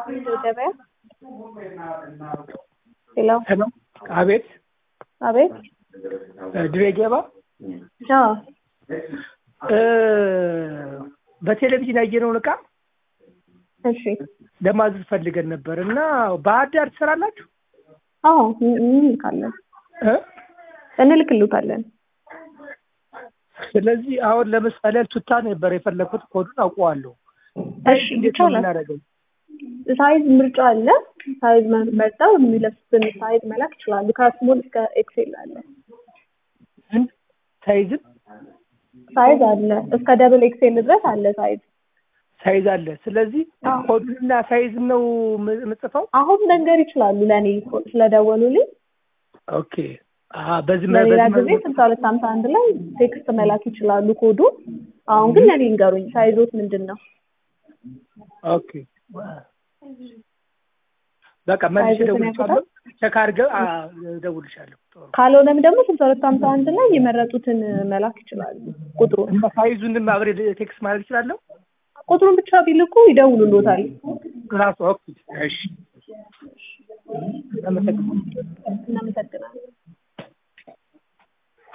ገበያ ሄሎ ሄሎ አቤት አቤት ድሬ ገባ አዎ በቴሌቪዥን ያየነውን እቃ እሺ ለማዘዝ ፈልገን ነበር እና ባህር ዳር ትሰራላችሁ? አዎ እንልካለን እ? እንልክልታለን ስለዚህ አሁን ለምሳሌ ቱታ ነበር የፈለኩት ኮዱን አውቀዋለሁ። እሺ እንዴት ነው ይቻላል የምናደርገው? ሳይዝ ምርጫ አለ ሳይዝ መ- መርጠው የሚለብሱትን ሳይዝ መላክ ይችላሉ ከስሞል እስከ ኤክሴል አለ ምን ሳይዝም ሳይዝ አለ እስከ ደብል ኤክሴል ድረስ አለ ሳይዝ ሳይዝ አለ። ስለዚህ አዎ። ኮዱንና ሳይዝ ነው ም- የምጽፈው። አሁን መንገር ይችላሉ ለእኔ ስለደወሉልኝ ኦኬ አሀ፣ በዚህ መ- በሌላ በዚህ ጊዜ መ- ስልሳ ሁለት ሀምሳ አንድ ላይ ቴክስት መላክ ይችላሉ ኮዱ አሁን ግን ለእኔ ንገሩኝ ሳይዞት ምንድን ነው ኦኬ በቃ መልሼ ሳይዞትን እደውልልሻለሁ። ቼክ አድርገው አ- እደውልልሻለሁ። ጥሩ ካልሆነም ደግሞ ስልሳ ሁለት ሀምሳ አንድ ላይ የመረጡትን መላክ ይችላሉ ቁጥሩን እና ሳይዙንም አብሬ ቴክስት ማድረግ እችላለሁ ቁጥሩን ብቻ ቢልኩ ይደውሉሎታል ራሱ ኦኬ እሺ አመሰግናለሁ። እናመሰግናለን